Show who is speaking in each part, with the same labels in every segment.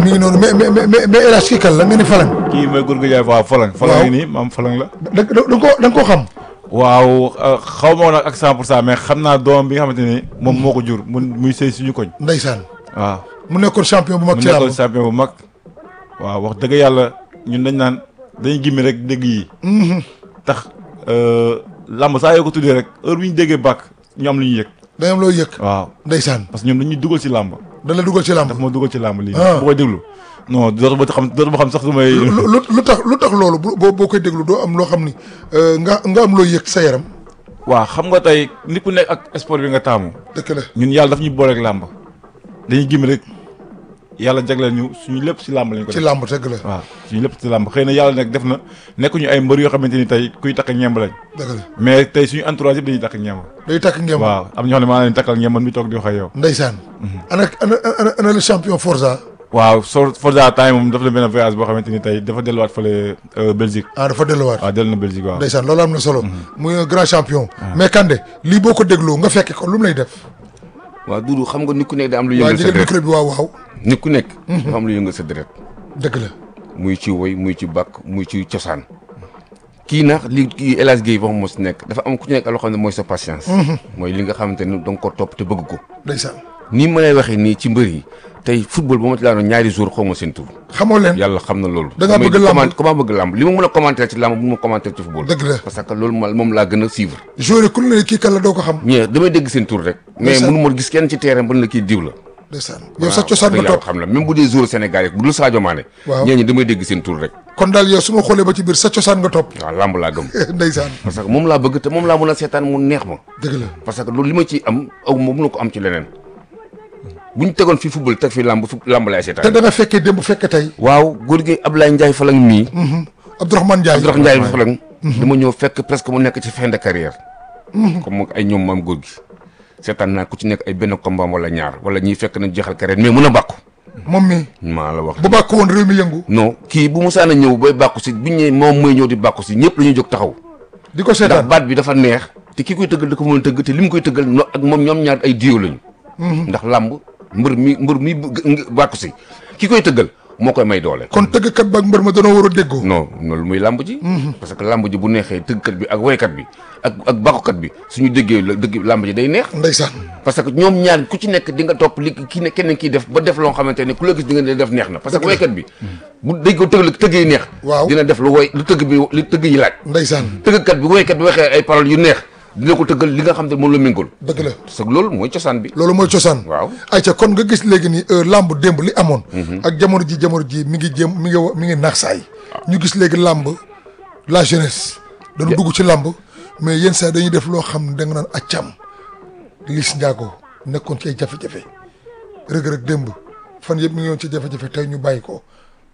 Speaker 1: mi ngi noonu mais mais mais mais El Hadj kii kan la nga ni Falang.
Speaker 2: kii mooy Gourgui Ndiaye waaw Falang. Falang yi nii maam Falang la.
Speaker 1: da da da nga koo da nga koo xam.
Speaker 2: waaw xaw ma woon nag ak 100 pour cent mais xam naa doom bi nga xamante ni moom moo ko jur mu muy sëy suñu koñ.
Speaker 1: Ndeysaan
Speaker 2: waaw
Speaker 1: mu nekkoon champion bu mag
Speaker 2: mu
Speaker 1: ci
Speaker 2: nekkoon
Speaker 1: làmb.
Speaker 2: champion bu mag. waaw wax dëgg yàlla ñun dañ naan dañuy gimmi rek dégg yi. tax làmb saa yoo ko tuddee rek heure bi ñu déggee bàkk ñu am lu ñu yëg.
Speaker 1: da am loo yëg.
Speaker 2: waaw
Speaker 1: Ndeysaan
Speaker 2: parce que ñoom dañuy dugal ci làmb.
Speaker 1: da la dugal ci làmb.
Speaker 2: daf ma dugal ci làmb lii.
Speaker 1: Ah.
Speaker 2: bu koy déglu non dootuma xam dootuma xam sax su may.
Speaker 1: lu lu lu tax lu tax loolu bu boo boo koy déglu doo am loo xam ni euh, nga nga am loo yëg sa yaram.
Speaker 2: waaw xam nga tey nit ku nekk ak sport bi nga taamu.
Speaker 1: dëkk la
Speaker 2: ñun yàlla daf ñuy booleeg làmb dañuy gim rek yàlla jagleel ñu suñu lépp ci làmb lañ ko
Speaker 1: ci
Speaker 2: def
Speaker 1: làmb dëgg la.
Speaker 2: waaw suñu lépp ci làmb xëy na yàlla nag def na nekkuñu ay mbër yoo xamante ni tey kuy takk ñemb lañ
Speaker 1: dëgg la
Speaker 2: mais tey suñu entourage yëpp dañuy takk ñemb
Speaker 1: day takk ngeen.
Speaker 2: waaw am na ñoo xam ne maa leen takkal ñemb mi toog di wax ak yow
Speaker 1: Ndeysaan. ana ana ana ana le champion Forza.
Speaker 2: waaw so Forza temps moom dafa la benn voyage boo xamante ni tey dafa delluwaat fële euh, Belgique
Speaker 1: ah dafa delluwaat.
Speaker 2: waaw dellu na Belgique waaw
Speaker 1: Ndeysaan loolu am na solo. muy un grand champion. mais Kande lii boo ko dégloo nga fekke ko lu mu lay def.
Speaker 3: waaw Doudou xam nga nit ku nekk da am lu
Speaker 1: waa
Speaker 3: yëngal sa
Speaker 1: jëgal
Speaker 3: deret
Speaker 1: micro bi waaw waaw.
Speaker 3: nit ku nekk dafa am lu yëngal sa deret
Speaker 1: dëgg la.
Speaker 3: muy ci woy muy ci bàkk muy ci cosaan kii nag li kii El Hadj Guèye wax moo si nekk dafa am ku ci nekk loo xam ne mooy sa patience mooy li nga xamante ni da nga ko topp te bëgg ko
Speaker 1: Ndeysaan
Speaker 3: nii ma lay waxee nii ci mbër yi tey football ba ma ci laanoon ñaari jours xaw ma seen tur
Speaker 1: xamoo leen.
Speaker 3: yàlla xam na loolu
Speaker 1: Da ngaa
Speaker 3: damay
Speaker 1: bëgg làmb.
Speaker 3: comment comment bëgg làmb li ma mën a commenter ci làmb bu ma commenter ci football
Speaker 1: Dëgg la.
Speaker 3: parce que loolu ma moom laa gën a suivre
Speaker 1: joueur yi ku ne kii kan la doo ko xam.
Speaker 3: ñee damay dégg seen tur rek mais
Speaker 1: Ndeysaan.
Speaker 3: mënu ma gis kenn ci terrain ba ne la kii diw la
Speaker 1: Ndeysaan yow sa cosaan nga
Speaker 3: dëgg yàlla
Speaker 1: topp.
Speaker 3: xam la même bu dee joueur Sénégal yi bu dul Sadio Mané
Speaker 1: Waaw.
Speaker 3: ñee ñi damay dégg seen tur rek
Speaker 1: kon daal yow su ma xoolee ba ci biir sa cosaan nga topp.
Speaker 3: waaw làmb laa gëm
Speaker 1: Ndeysaan
Speaker 3: parce que moom laa bëgg te moom laa mën a seetaan mu neex ma
Speaker 1: dëgg la.
Speaker 3: parce que loolu li ma ci am aw ma mënu ko am ci leneen bu ñu tegoon fii football teg fii làmb fu làmb laay
Speaker 1: te
Speaker 3: seetaan
Speaker 1: da nga fekkee démb fekke tey.
Speaker 3: waaw góor gi Abdoulaye Ndiaye Falang mii
Speaker 1: Abdourahmane Ndiaye.
Speaker 3: Abdoulaye Ndiaye Falang dama ñëw fekk presque mu nekk ci fin de carrière comme moom ay ñoom maam góor gi seetaan naa ku ci nekk ay benn combat wala ñaar wala ñiy fekk nañ jeexal carrière mais mun a bàkku
Speaker 1: moom mi
Speaker 3: maa la wax
Speaker 1: bu bàkk woon réew mi yëngu.
Speaker 3: non kii bu musaana ñëw bay bàkku si biñ ñëwee moom mooy ñëw di bàkku si ñëpp la ñuy jóg taxaw
Speaker 1: di ko
Speaker 3: ndax
Speaker 1: seetaan.
Speaker 3: baat bi dafa neex te ki koy tëggal da ko mën a tëgg te li mu koy tëggal no ak moom ñoom ñaar ay diwo lañu ndax làmb mbër mi mbër mi bëgg- bàkku si ki koy tëggal moo koy may doole
Speaker 1: kon tëggkat ba ak mbër ma danoo war a déggoo.
Speaker 3: non loolu muy làmb ji parce que làmb ji bu neexee tëggkat bi ak woykat bi ak ak bàkkukat bi suñu déggee la dëgg làmb ji day neex
Speaker 1: Ndeysaan
Speaker 3: parce que ñoom ñaar ku ci nekk di nga topp li ki ne kenn kiy def ba def loo xamante ne ku la gis di nga ne def neex na parce que woykat bi bu dégg ko tëgg tëgg yi neex
Speaker 1: Waaw.
Speaker 3: dina def lu woy lu tëgg bi li tëgg yi laaj
Speaker 1: Ndeysaan
Speaker 3: tëggkat bi woykat bi waxee ay paroles yu neex dina ko tëggal li nga xam ne moom la méngool
Speaker 1: dëgg la.
Speaker 3: parce que loolu mooy cosaan bi
Speaker 1: loolu mooy cosaan.
Speaker 3: Waaw.
Speaker 1: ayca kon nga gis léegi ni euh, làmb démb li amoon. ak jamono ji jamono ji mi ngi jéem mi ngi wa- mi ngi naax saay. ñu gis léegi làmb la jeunesse. dañu dugg ci làmb mais yenn saa dañuy def loo xam ne da nga naan accam. Liss Ndiago nekkoon ci ay jafe-jafe rëg-rëg démb fan yëpp mi ngi woon ci jafe-jafe tey ñu bàyyi ko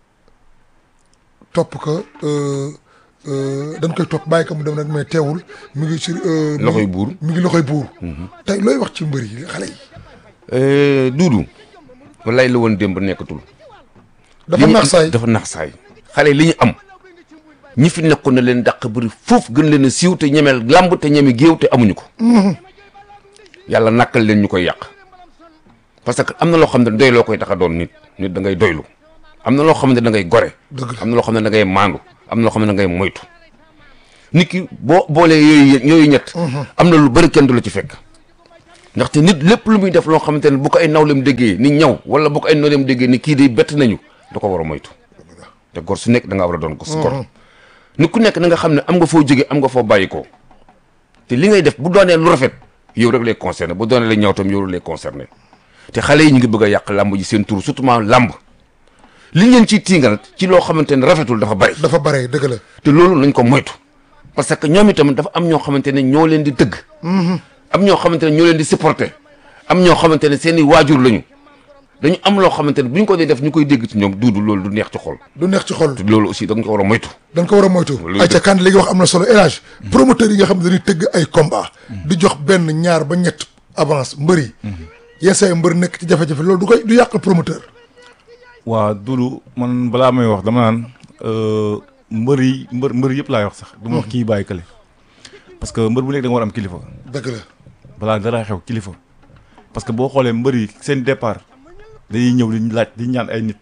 Speaker 1: topp ko euh, euh, dañ koy topp bàyyi ko mu dem nag mais teewul mi ngi ci. euh, mi
Speaker 3: Loxoy
Speaker 1: ngi-
Speaker 3: buur.
Speaker 1: mi ngi loxoy buur. tey looy wax ci mbër yi xale yi.
Speaker 3: duudu wallaay la woon démb nekkatul
Speaker 1: dafa
Speaker 3: li ñu
Speaker 1: naax
Speaker 3: am-
Speaker 1: saay
Speaker 3: dafa nax saay xale yi li ñu am ñi fi nekkoon na leen dàq bëri foofu gën leen a siiw te ñemeel làmb te ñeme géew te amuñu ko yàlla nàkkal leen ñu koy yàq parce que am na loo xam ne doy loo koy tax a doon nit nit da ngay doylu am na loo xam ne da ngay gore
Speaker 1: Dëgg la.
Speaker 3: am na loo xam ne da ngay maandu am na loo xam ne da ngay moytu nit ki boo boolee yooyu yooyu ñett am na lu bëri kenn du la ci fekk ndaxte nit lépp lu muy def loo xamante ne bu ko ay nawleem déggee ni ñaw wala bu ko ay nawleem déggee ni kii day bett nañu da ko war a moytu te gor su nekk da nga war a doon gos gor nit ku nekk na nga xam ne am nga foo jóge am nga foo bàyyi ko te li ngay def bu doonee lu rafet yow rek lay concerné bu doonee la ñaw tam yow rek lay concerné te xale yi ñu ngi bëgg a yàq làmb ji seen tur surtout làmb li ngeen ciy tiingal ci loo xamante ne rafetul dafa bari
Speaker 1: dafa bare dëgg la
Speaker 3: te loolu nañ ko moytu parce que ñoom itam dafa am ñoo xamante ne ñoo leen di tëgg am ñoo xamante ne ñoo leen di supporter am ñoo xamante ne seen i waajur lañu dañu am loo xamante ne bu ñu ko dee def ñu koy dégg ci ñoom duudu loolu du neex ci xol
Speaker 1: du neex ci xol
Speaker 3: te loolu aussi da nga ko war a moytu
Speaker 1: dañ ko war a moytu
Speaker 3: Loolu
Speaker 1: ayca
Speaker 3: dëgg.
Speaker 1: kan léegi wax am na solo élage promoteur yi nga xam ne dañuy tëgg ay combat di jox benn ñaar ba ñett avance mbër yi yenn saa yi mbër nekk ci jafe-jafe loolu du koy du yàq promoteur
Speaker 2: waa Doudou man balaa may wax dama naan euh, mbër yi mbër mbër yëpp laay wax sax du ma wax kii bàyyi kële parce que mbër bu nekk da nga war am kilifa
Speaker 1: dëgg la
Speaker 2: balaa dara xew kilifa parce que boo xoolee mbër yi seen départ dañuy ñëw di laaj di ñaan ay nit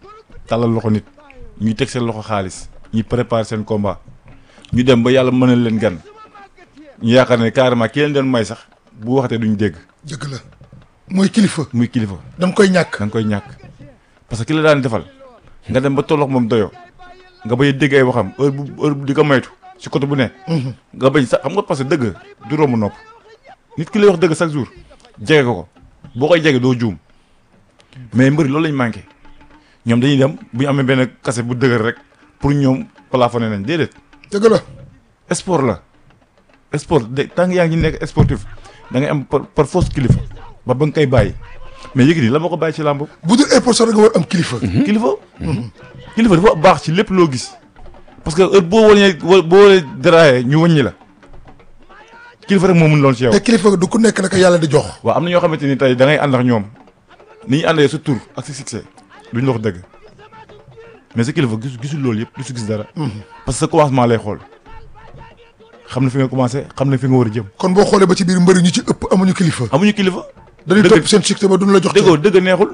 Speaker 2: tàllal loxo nit ñuy teg seen loxo xaalis ñuy préparer seen combat ñu dem ba yàlla mënal leen gan ñu yaakaar ne carrément ki leen doon may sax bu waxatee duñ dégg
Speaker 1: dëgg la mooy kilifa
Speaker 2: muy kilifa
Speaker 1: da nga koy ñàkk
Speaker 2: da nga koy ñàkk parce que ki la daan defal nga dem ba tollox moom doyoo nga bañ a dégg ay waxam heure bu heure bu di ko maytu si côté bu ne. nga bañ sax xam nga parce que dëgg du romb nopp nit ki lay wax dëgg chaque jour jege ko ko boo koy jege doo juum mais mbëri loolu lañ manqué ñoom dañuy dem bu ñu amee benn kase bu dëgër rek pour ñoom plafonné nañ déedéet
Speaker 1: dëgg la
Speaker 2: sport la sport de tant que yaa ngi nekk sportif da ngay am par par force kilifa ba ba nga koy bàyyi mais Yékini la ma ko bàyyi ci làmb
Speaker 1: bu dul ay postes da nga war am kilifa.
Speaker 2: kilifa kilifa dafa baax ci lépp loo gis parce que heure boo wëñee boo wëlee daraayee ñu wëññi la kilifa rek moo mun loon ci yow
Speaker 1: te kilifa du ku nekk naka yàlla di jox.
Speaker 2: waaw am na ñoo xamante ni tey da ngay ànd ak ñoom ni ñu àndee sa tur ak sa succès duñ la wax dëgg mais sa kilifa gisu gisul loolu yëpp du si gis dara parce que sa commencement lay xool xam na fi nga commencé xam na fi nga war a jëm
Speaker 1: kon boo xoolee ba ci biir mbëri ñu ci ëpp amuñu kilifa.
Speaker 2: amuñu kilifa
Speaker 1: dañuy
Speaker 2: dëgg
Speaker 1: topp seen succès ba duñ la jox.
Speaker 2: dëggoo dëgg neexul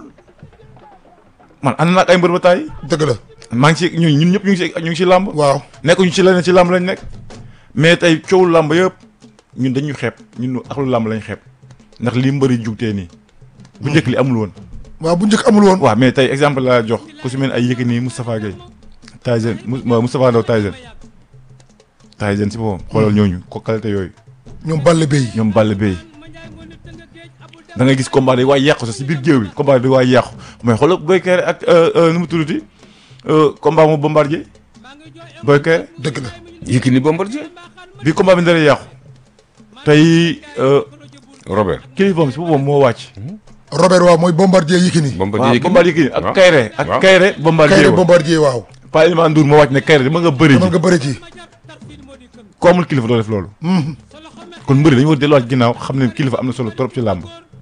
Speaker 2: man ànd naa ak ay mbër ba taay
Speaker 1: dëgg la
Speaker 2: maa ngi ci ñun ñun ñëpp ñu ngi ci ñu ngi ci làmb
Speaker 1: waaw.
Speaker 2: nekkuñu ci leneen ci làmb lañ nekk mais tey coowul làmb yëpp ñun dañu xeeb ñun axlu làmb lañ xeeb ndax li mbëri jugtee nii bu njëkk li amul woon
Speaker 1: waaw bu njëkk amul woon.
Speaker 2: waaw mais tey exemple laa jox ku si mel ni ay Yékini Moustapha Gueye Tyson Mous Moustapha Ndaw Tyson Tyson si boppam xoolal ñooñu ko qualité yooyu
Speaker 1: ñoom Balla Beye.
Speaker 2: ñoom Balla Beye da ngay gis combat day waay yàqu sax si biir géew bi combat day waay yàqu mais xoolal Boy Kéré ak nu mu tuddati combat mu bombardier Boy Kéré
Speaker 1: dëgg la.
Speaker 3: Yékini Bombardier
Speaker 2: bi combat bi ndara yàqu tey
Speaker 3: Robert
Speaker 2: kilifaam si boppam moo wàcc.
Speaker 1: Robert waaw mooy bombardier Yékini.
Speaker 3: Bombardier
Speaker 2: waaw
Speaker 3: Yékini
Speaker 2: bombardier kii ak
Speaker 3: waaw.
Speaker 2: Kayre ak
Speaker 3: waaw.
Speaker 2: Kayre bombardier
Speaker 1: Kayre
Speaker 2: ba
Speaker 1: bombardier waaw.
Speaker 2: Pa Elimane Ndour moo wàcc ne Kayre dama nga bëri
Speaker 1: demal
Speaker 2: ji
Speaker 1: nga bëri ci.
Speaker 2: ko amul kilifa doo def loolu kon mbëri dañu war delluwaat ginnaaw xam ne kilifa am na solo trop ci làmb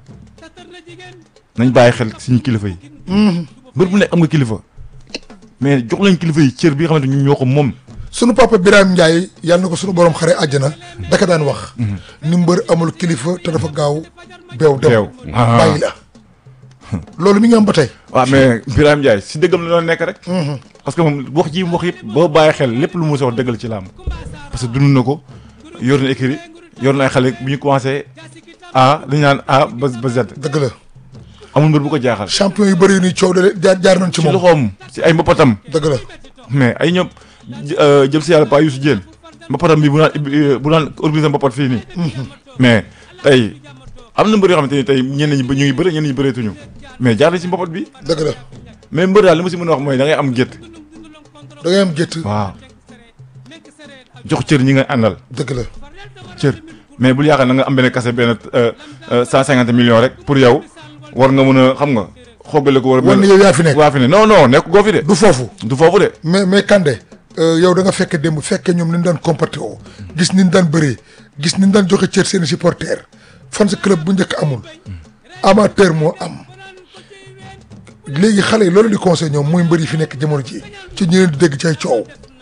Speaker 2: nañ bàyyi xel suñu kilifa yi mbër bu nekk am nga kilifa mais jox leen kilifa yi cër bi nga xamante ñun ñoo ko moom
Speaker 1: sunu papa Birame Ndiaye yàlla na ko sunu borom xare àjjana daka daan wax. ni mbër amul kilifa te dafa gaaw beew dem.
Speaker 2: Beew. Ah.
Speaker 1: bàyyi la. loolu mi ngi am ba tey.
Speaker 2: waaw mais Birame Ndiaye si dëggam la doon nekk rek parce que moom wax ji mu wax yëpp boo bàyyi xel lépp lu mu sa wax dëggal ci làmb parce que dund na ko yor na écrit yor na ay xale bu ñu commencé A dañu naan A ba ba Z
Speaker 1: dëgg la
Speaker 2: amul mbër bu ko jaaxal
Speaker 1: champion yu bëri yu ñuy coow de jaar jaar nañ ci
Speaker 2: ci
Speaker 1: moom.
Speaker 2: loxoom si ay mbapatam
Speaker 1: dëgg la.
Speaker 2: mais ay ñoom jël si yàlla pa Youssou Diène mbapatam bi bu naan bu naan organiser mbapat fii nii mais tey am na mbër yoo xamante ni tey ñenn ñi ñu ngi bëre ñenn ñi bëreetuñu mais jaar nañ si mbapat bi
Speaker 1: dëgg la
Speaker 2: mais mbër daal li ma si mën a wax mooy da ngay am gétt
Speaker 1: da ngay am gétt.
Speaker 2: waaw jox cër ñi nga àndal
Speaker 1: dëgg la.
Speaker 2: cër mais bul yaakaar na nga am benn kase benn cent cinquante millions rek pour yow war nga mën a xam nga xoogale ko war a
Speaker 1: wan na yow yaa fi nekk.
Speaker 2: waa fi ne non non nekk goo fi de
Speaker 1: du foofu.
Speaker 2: du foofu de
Speaker 1: mais mais Kandé euh, yow da nga fekke démb fekke ñoom ni ñu daan comporté woo gis ni ñu daan bëree gis ni ñu daan joxe cër seen supporter fan sa club bu njëkk amul amateur moo am léegi xale yi loolu di conseil ñoom muy mbër yi fi nekk jamono ji ci ñu leen di dégg ci ay coow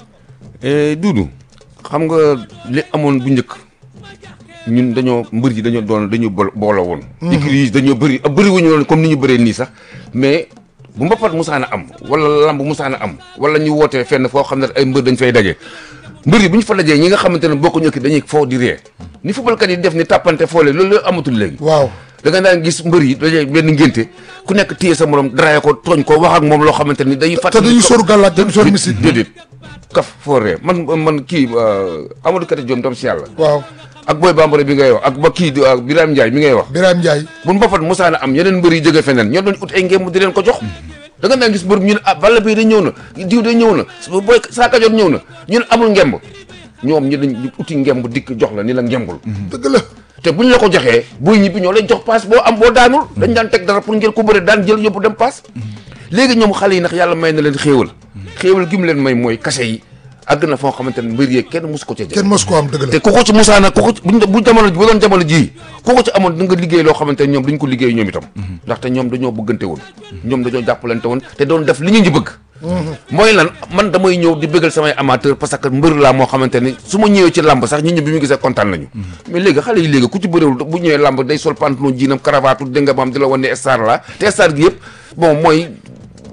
Speaker 3: Duudu xam nga li amoon bu njëkk ñun dañoo mbër yi dañoo doon dañoo bol booloo woon. écuries yi dañoo bëri bëri wuñu woon comme ni ñu bëree nii sax mais bu mbapat musaana am wala lamb musaana am wala ñu wootee fenn foo xam ne ay mbër dañ fay daje. mbër yi bu ñu fa dajee ñi nga xamante ne bokkuñu ak dañuy foo di ree ni footballkat yi def ni tàppante foole loolu amatul léegi.
Speaker 1: waaw
Speaker 3: da nga daan gis mbër yi dañuy benn ngénte ku nekk téye sa morom daraye ko tooñ ko wax ak moom loo xamante ni day.
Speaker 1: te
Speaker 3: fàttali
Speaker 1: dañuy soru gàllaaj dañuy soru misik
Speaker 3: déedéet kaf fooree man man kii Amadou Kati Diom tam si yàlla
Speaker 1: waaw
Speaker 3: ak Boy Bambara bi ngay wax ak ba kii di ak Birame Ndiaye mi ngay wax
Speaker 1: Birame Ndiaye
Speaker 3: bu mbapat musaana am yeneen mbër yi jóge feneen ñoo doon ut ay ngéem di leen ko jox da nga daan gis mbër ñu ne ah Balla Beye da ñëw na diw da ñëw na booy Saaka Joor ñëw na ñu ne amul ngemb ñoom ñu dañ uti ngemb dikk jox la ni la ngembul
Speaker 1: dëgg la
Speaker 3: te buñ la ko joxee booy ñibbi ñoo lay jox paas boo am boo daanul dañ daan teg dara pour ngeen ko bëre daan jël yóbbu dem paas léegi ñoom xale yi nag yàlla may na leen xéewal xéewal gi mu leen may mooy kase yi àgg na foo xamante ne mbir yeeg kenn mus ko ca jël
Speaker 1: kenn mos ko am dëgg la
Speaker 3: te ku ko ci musaana ku ko ci buñ bu jamono bu doon jamono jii ku ko ci amoon da nga liggéey loo xamante ne ñoom duñ ko liggéey ñoom itam ndaxte ñoom dañoo bëggante woon ñoom dañoo jàppalante woon te doon def li ñu ñu bëgg mooy lan man damay ñëw di bëggal samay amateur parce que mbër laa moo xamante ne su ma ñëwee ci làmb sax nit ñi bi mu gisee kontaan nañu mais léegi xale yi léegi ku ci bëréwul bu ñëwee làmb day sol pantalon jiinam cravate dégg nga maam di la wan ne star la te star gi yëpp bon mooy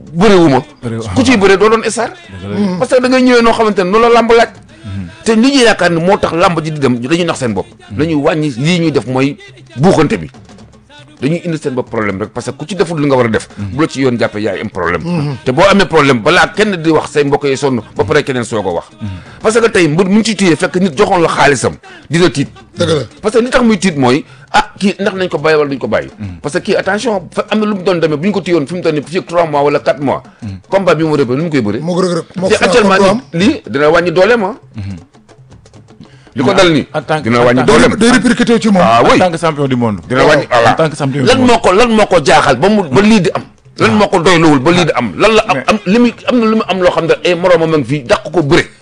Speaker 3: bëriwuma
Speaker 2: Bëriwu-
Speaker 3: ku ciy bëree doo doon star parce que da ngay ñëwee noo xamante ne noonu la làmb laaj te li ñuy yaakaar ne moo tax làmb ji di dem dañuy nax seen bopp dañuy wàññi lii ñuy def mooy buuxante bi dañuy indi seen bopp problème rek parce que ku ci deful li nga war a def bu la ci yoon jàppee yaay am problème te boo amee problème balaa kenn di wax say mbokk yi sonn ba pare keneen soog a wax parce que tey mbir mu ngi ci téye fekk nit joxoon la xaalisam dina tiit
Speaker 1: dëgg la
Speaker 3: parce que li tax muy tiit mooy ah kii ndax nañ ko bàyyi wala duñ ko bàyyi parce que kii attention fa am na lu mu doon demee bu ñu ko téyoon fi mu toll nii fii ak 3 mois wala 4 mois combat bi mu rëbee nu mu koy bëri
Speaker 1: moo ko rëg rëg moo
Speaker 3: te
Speaker 1: ko
Speaker 3: actuellement
Speaker 1: am
Speaker 3: nii lii dina wàññi dooleem ah li ko dal nii
Speaker 2: en tant que-
Speaker 3: dina
Speaker 2: en
Speaker 3: wàññi
Speaker 2: tant-
Speaker 3: dooleem
Speaker 1: day répercuté ci moom
Speaker 3: ah
Speaker 2: en
Speaker 3: oui
Speaker 2: tant que champion du monde
Speaker 3: dina wàññi
Speaker 2: en
Speaker 3: voilà
Speaker 2: tant que champion du
Speaker 3: lan
Speaker 2: monde
Speaker 3: moo ko lan moo ko jaaxal ba mu ba lii di am lan moo ko doylowul ba lii di am lan la am
Speaker 2: Mais-
Speaker 3: am li muy am na lu mu am loo xam ne ay moroomam a ngi fii dàq ko bëre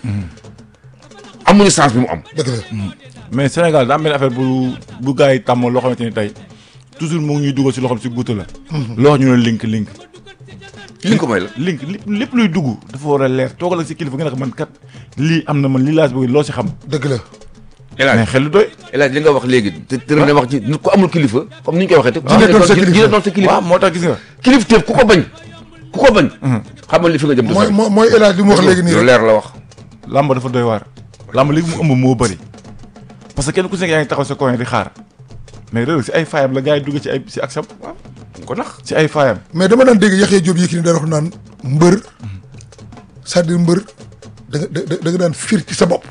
Speaker 3: amuñu chance bi mu am
Speaker 1: dëgg la
Speaker 2: mais Sénégal daa am benn affaire bu bu gars yi tàmm loo xamante ni tey toujours mu ngi ñuy dugal si loxoom si guuta la loo xam ñu ne link link
Speaker 3: li ko may la
Speaker 2: link lépp lépp luy dugg dafa war a leer toogal ak si kilifa nga ne ko man kat lii am na man lii laa si bëgg loo si xam
Speaker 1: dëgg la
Speaker 3: El Hadj
Speaker 2: mais xel lu doy
Speaker 3: El Hadj li nga wax léegi te te ne wax ci nit ku amul kilifa comme ni ñu koy waxee te
Speaker 1: Dina doon sa kilifa.
Speaker 3: dina doon sa kilifa
Speaker 2: waaw moo tax gis nga
Speaker 3: kilif teef ku ko bañ ku ko bañ xamal li fi nga jëm du
Speaker 1: mooy
Speaker 3: sori.
Speaker 1: mooy mooy El Hadj li mu wax léegi nii
Speaker 3: lu
Speaker 1: rek
Speaker 3: leer la wax
Speaker 2: làmb dafa doy waar làmb léegi mu ëmb moo bëri parce que kenn ku si nekk yaa ngi taxaw sa coin di xaar mais réew si ay faayam la gars yi dugg ci ay si ak sam
Speaker 3: mu ko nax
Speaker 2: si ay faayam
Speaker 1: mais dama daan dégg Yaxya Diop Yékini da wax naan mbër c'est-à-dire mbër da nga da da nga daan fiir ci sa bopp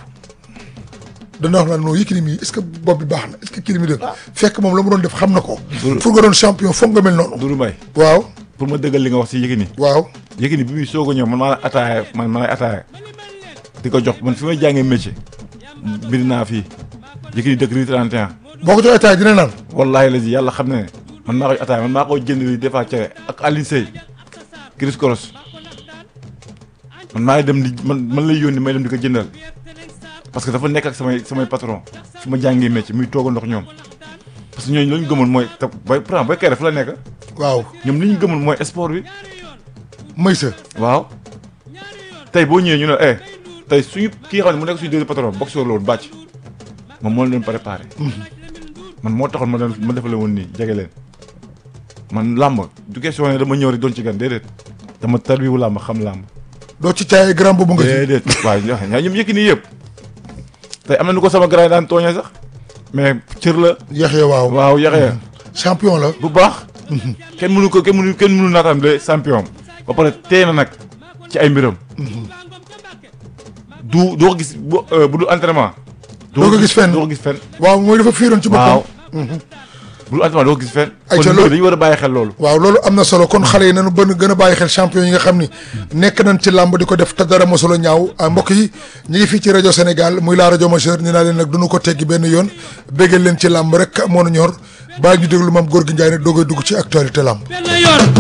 Speaker 1: dana wax naan non Yékini mii est-ce que bopp bi baax na est-ce que kii li muy def fekk moom la mu doon def xam na ko pour nga doon champion foog nga mel noonu
Speaker 2: Doudou Mbaye
Speaker 1: waaw
Speaker 2: pour ma dëggal li nga wax si Yékini
Speaker 1: waaw
Speaker 2: Yékini bi muy soog a ñëw man maa la ataaya man maa lay ataaya di ko jox man fi may jàngee métier bind naa fii Yékini dëkk rue 31
Speaker 1: boo ko joxee ataaya dina naan
Speaker 2: wallaahi la ji yàlla xam ne man maa koy ataaya man maa koy jënd li des fois cere ak Aline Sey Chris Koros man maa dem di man man lay yónni may dem di ko jëndal parce que dafa nekk ak samay samay patron fi ma jàngee métier muy toog a ndox ñoom parce que ñooñu la ñu gëmoon mooy te bay pourtant bay kay def la nekk
Speaker 1: waaw
Speaker 2: ñoom li ñu gëmoon mooy sport bi
Speaker 1: may sa
Speaker 2: waaw tey boo ñëwee ñu ne eh tey suñu kii xam ne mu nekk suñu deuxième patron boxeur la woon bàcc moom moo leen doon préparé man moo taxoon ma doon ma defale woon nii jege leen man làmb du question ne dama ñëw rek doon ci gan déedéet dama tarbiwu làmb xam làmb
Speaker 1: doo ci caayee grand boobu nga ci
Speaker 2: déedéet waaw ñaa ñoom yëkk nii yëpp tey am na nu ko sama grand yi daan tooñee sax mais cër la
Speaker 1: Yaxya waaw
Speaker 2: waaw yaxee
Speaker 1: champion la
Speaker 2: bu baax kenn mënu ko kenn mënu kenn mënu naatam de champion ba pare tee na nag ci ay mbiram du doo ko gis bu bu dul entraînement
Speaker 1: Doo ko gis fenn.
Speaker 2: doo ko gis fenn
Speaker 1: waaw mooy dafa fiiroon ci
Speaker 2: waaw
Speaker 1: boppam
Speaker 2: bu dul entraînement doo ko gis fenn
Speaker 1: Ay,
Speaker 2: kon
Speaker 1: ca
Speaker 2: nit
Speaker 1: loolu-
Speaker 2: ñi dañu war a bàyyi xel loolu
Speaker 1: waaw loolu am na solo kon xale yi nañu bën gën a bàyyi xel champion yi nga xam ni nekk nañ ci làmb di ko def te dara mosula ñaaw ah mbokk yi ñu ngi fii ci rajo Sénégal muy la rajo majeure ni naa leen nag duñu ko teggi benn yoon béggal leen ci làmb rek moo nu ñor bàyyi ñu déglu maam góor gi Njaay nag doogay dugg ci actualité làmb
Speaker 4: benn yoon